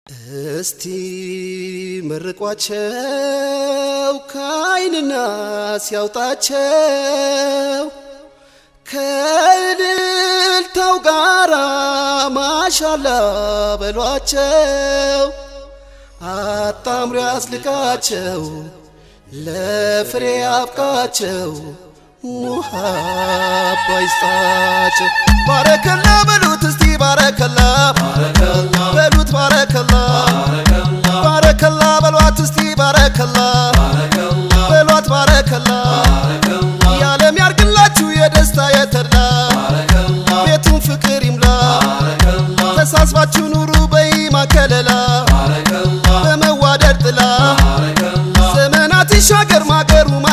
እስቲ መርቋቸው ከአይንና ሲያውጣቸው ከእልልታው ጋራ ማሻላ በሏቸው አጣምሮ ያስልቃቸው ለፍሬ አብቃቸው ሙሃባ ይስጣቸው ባረከላ በሉት እስቲ ባረከላ በሉት ባረከላ ባረከላ በሏት እስቲ ባረከላ በሏት ባረከላ የዓለም ያርግላችሁ የደስታ የተድላ ቤቱን ፍቅር ይምላ ተሳስባችሁ ኑሩ በኢማ ከለላ በመዋደድ ጥላ ዘመናት ይሻገር ማገሩ